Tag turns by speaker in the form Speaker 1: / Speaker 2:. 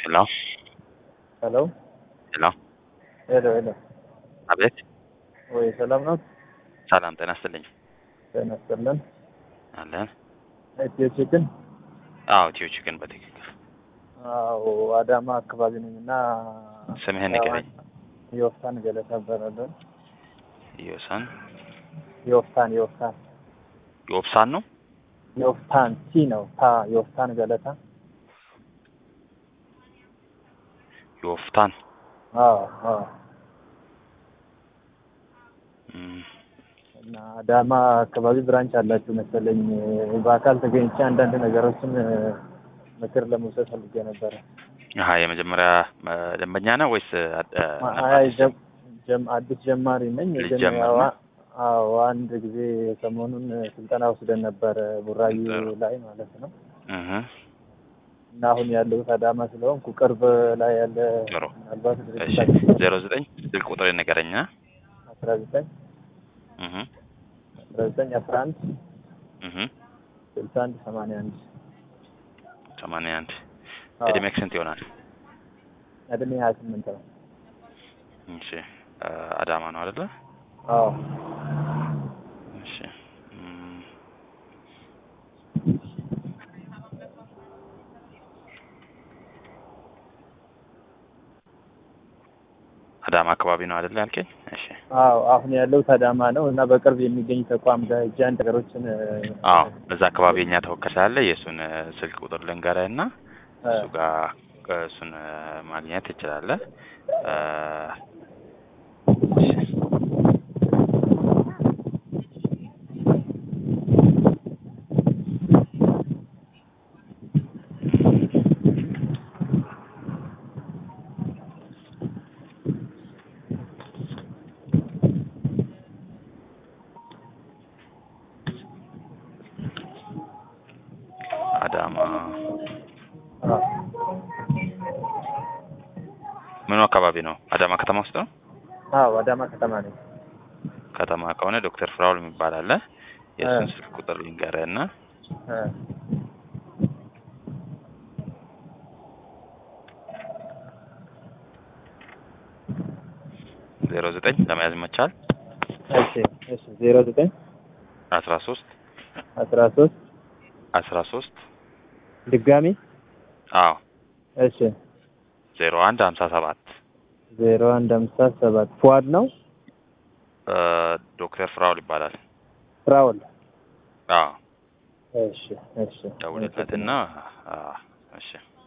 Speaker 1: ሄሎ
Speaker 2: ሄሎ
Speaker 1: ሄሎ
Speaker 2: ሄሎ ሄሎ
Speaker 1: አቤት
Speaker 2: ወይ ሰላም ነው?
Speaker 1: ሰላም ጤና ይስጥልኝ
Speaker 2: ጤና ይስጥልን።
Speaker 1: አለን
Speaker 2: ኢትዮ ቺክን
Speaker 1: አዎ ኢትዮ ቺክን በትክክል
Speaker 2: አዎ አዳማ አካባቢ ነኝ እና
Speaker 1: ስምህን ንገረኝ
Speaker 2: የወፍታን ገለታ እባላለሁ።
Speaker 1: ዮሳን
Speaker 2: የወፍታን የወፍታን
Speaker 1: ዮብሳን ነው
Speaker 2: የወፍታን ቲ ነው ታ የወፍታን ገለታ
Speaker 1: ዮፍታን
Speaker 2: አዎ አዎ
Speaker 1: እም፣
Speaker 2: እና አዳማ አካባቢ ብራንች አላችሁ መሰለኝ። በአካል ተገኝቼ አንዳንድ ነገሮችን ምክር ለመውሰድ ፈልጌ ነበረ።
Speaker 1: አሀ የመጀመሪያ እ፣ ደንበኛ ነው ወይስ አ- እ፣
Speaker 2: አይ ጀም- ጀም- አዲስ ጀማሪ ነኝ። ግን
Speaker 1: ልጀምር
Speaker 2: ያው
Speaker 1: ነው?
Speaker 2: አዎ አንድ ጊዜ ሰሞኑን ስልጠና ወስደን ነበረ ቡራዩ
Speaker 1: ጥሩ።
Speaker 2: ላይ ማለት ነው።
Speaker 1: እህ፣
Speaker 2: እና አሁን ያለሁት አዳማ ስለሆንኩ ቅርብ ላይ ያለ
Speaker 1: ጥሩ።
Speaker 2: ምናልባት
Speaker 1: እሺ
Speaker 2: ድርጅታችን
Speaker 1: ዜሮ ዘጠኝ ስልክ ቁጥር ንገረኛ
Speaker 2: አስራ ዘጠኝ
Speaker 1: እህ፣
Speaker 2: አስራ ዘጠኝ አስራ አንድ
Speaker 1: እህ፣
Speaker 2: ስልሳ አንድ ሰማንያ አንድ
Speaker 1: ሰማንያ አንድ
Speaker 2: አዎ።
Speaker 1: እድሜክ ስንት ይሆናል?
Speaker 2: እድሜ ሀያ ስምንት ነው።
Speaker 1: እሺ እ፣ አዳማ ነው አይደለ?
Speaker 2: አዎ
Speaker 1: እሺ እም፣ አዳማ አካባቢ ነው አይደለ ያልከኝ? እሺ
Speaker 2: አዎ አሁን ያለሁት አዳማ ነው እና በቅርብ የሚገኝ ተቋም ጋር ሄጄ አንድ ነገሮችን
Speaker 1: አዎ እዛ አካባቢ የኛ ተወካይ ስላለ የእሱን እ፣ ስልክ ቁጥር ልንገርህ እና እሱ ጋር እ፣ እሱን እ፣ ማግኘት ትችላለህ። እ፣ እሺ። አዳማ
Speaker 2: አዎ
Speaker 1: ምኑ አካባቢ ነው? አዳማ ከተማ ውስጥ ነው።
Speaker 2: አዎ አዳማ ከተማ ነኝ።
Speaker 1: ከተማ ከሆነ ዶክተር ፍራውል የሚባል አለ። የእሱን
Speaker 2: እ።
Speaker 1: ስልክ ቁጥር ልንገርህ እና
Speaker 2: እ፣
Speaker 1: ዜሮ ዘጠኝ ለመያዝ ይመቻል።
Speaker 2: እሺ እሺ ዜሮ ዘጠኝ
Speaker 1: አስራ ሶስት
Speaker 2: አስራ ሶስት
Speaker 1: አስራ ሶስት
Speaker 2: ድጋሚ
Speaker 1: አዎ
Speaker 2: እሺ
Speaker 1: ዜሮ አንድ ሀምሳ ሰባት
Speaker 2: ዜሮ አንድ አምሳ ሰባት ፉአድ ነው
Speaker 1: እ፣ ዶክተር ፍራውል ይባላል።
Speaker 2: ፍራውል
Speaker 1: አዎ
Speaker 2: እሺ እሺ
Speaker 1: ደውልለትና አዎ እሺ